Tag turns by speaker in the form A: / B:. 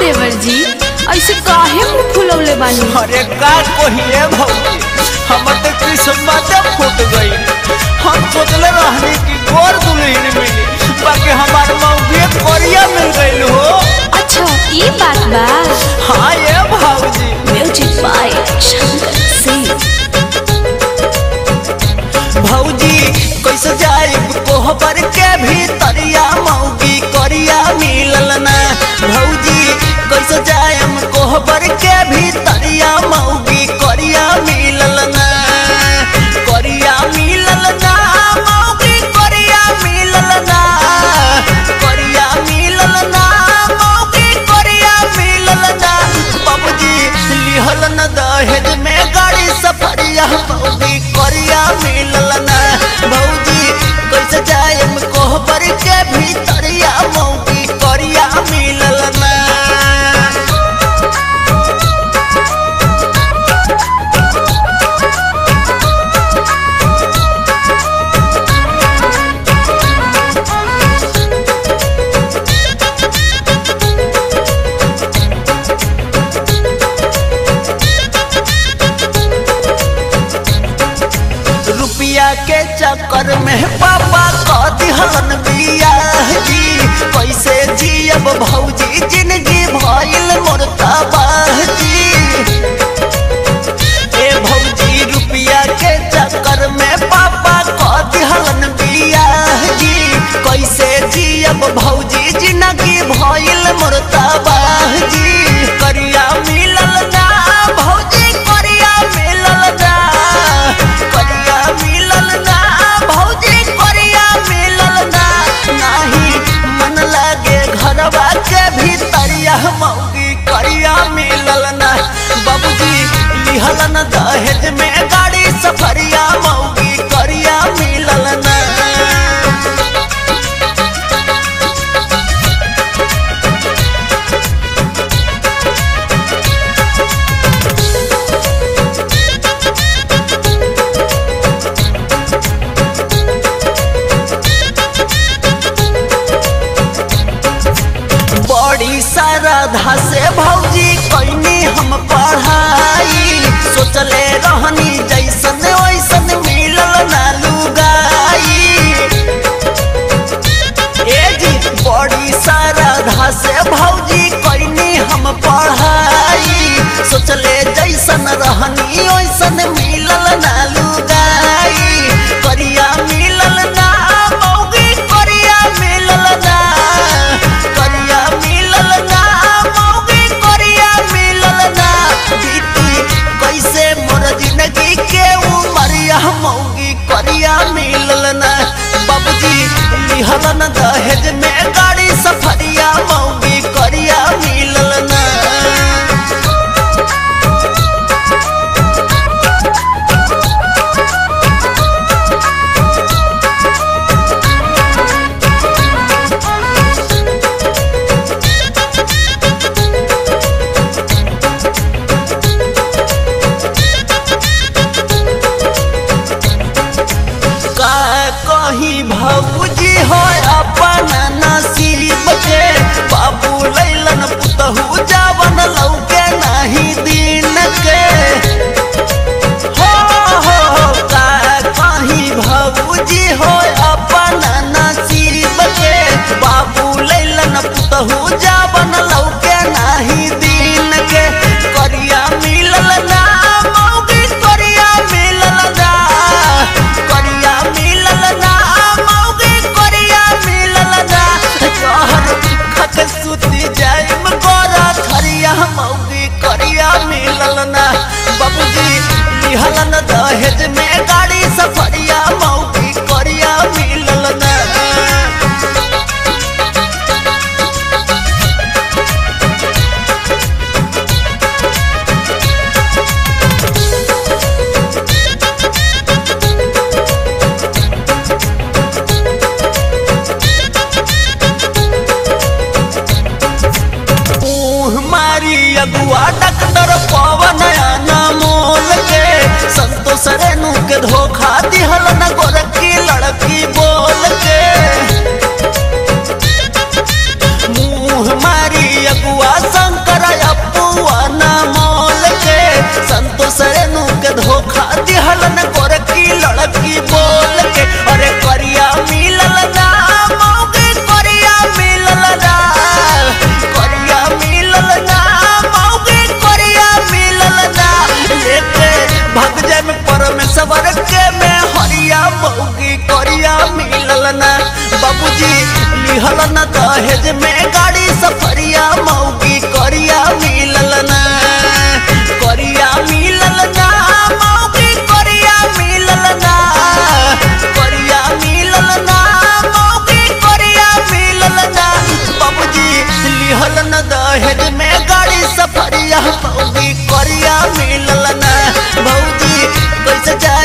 A: देवर जी ऐसे काहे मुंह फुलौले बानी
B: अरे का कहिए भौजी हमर तो किस्मत फूट गई हम सोचले रहनी कि गोर दुल्हन मिली बाकी हमार मौगी कोरिया मिल गई हो
A: अच्छा ये बात बा
B: हाँ ये भौजी
A: म्यूजिक बाय शंकर सिंह
B: भौजी कैसे जाइब कोहबर के भीतरिया मौगी कोरिया मिलल ना भौजी कैसे जायम कोहबर के भीतरिया मौगी कोरिया मिलल ना कोरिया मिलल ना मौगी कोरिया मिलल ना कोरिया मिलल ना मौगी कोरिया मिलल ना बाबूजी लिहल न दहेज में गाड़ी सफरिया मौगी कोरिया मिलल ना भौजी कैसे जायम कोहबर के भीतरिया मौगी कोरिया मिलल ना रुपया के चक्कर में पापा क दिहलन बियाह जी कैसे जियब भौजी जिंदगी भइल मोर तबाह जी ए भौजी रुपया के चक्कर में पापा क दिहलन बियाह जी कैसे जियब भौजी जिंदगी भइल मोर तबाह जी करिया मिलल ना भौजी करिया मिलल ना करिया मिलल ना भौजी करिया मिलल ना नाही मन लागे घरवा के भीतरिया मौगी करिया मिलल ना बाबूजी लिहल न दहेज में गाड़ी सफरिया मौगी करिया मिलल ना बड़ी श्रद्धा से भौजी कैनी हम पढ़ाई सोचले रहनी जैसन वैसन मिलल ना लुगाई ए जी बड़ी श्रद्धा से भौजी कैनी हम पढ़ाई सोचले जैसन रहनी वैसन मिलल ना लुगाई करिया मिलल ना मौगी करिया मिलल ना करिया मिलल ना मौगी करिया मिलल ना बीती कैसे मोर जिंदगी के उमरिया मौगी करिया मिलल ना बाबूजी लिहल न दहेज में गाड़ी सफरिया मौगी करिया मिलल ना का कहीं भौजी हो अपन नसीब के बाबू लैलन पुतहू जावन लौके नहीं दिन के हो हो हो का कहीं भौजी हो अपन नसीब के बाबू लैलन पुतहू जावन लौके नहीं दिन के करिया मिलल ना मौगी करिया मिलल ना करिया मिलल ना मौगी करिया मिलल ना कहर खत सुती जाइम गोरा खरिया मौगी करिया मिलल ना बाबूजी लिहल न दहेज में गाड़ी सफरिया मौगी करिया मिलल ना मुँह मारी अगुआ डॉक्टर पवन मोल के संतोष रेणु के धोखा दिहल न गोरखी लड़की बोल के मुँह मारी अगुआ संत सवर के में हरिया मौगी करिया मिलल ना बाबूजी लिहल न दहेज में गाड़ी सफरिया मौगी करिया मिलल ना करिया मिलल ना मौगी करिया मिलल ना करिया मिलल ना मौगी करिया मिलल ना बाबूजी लिहल न दहेज में गाड़ी सफरिया मौगी करिया मिलल ना भौजी कैसे जाए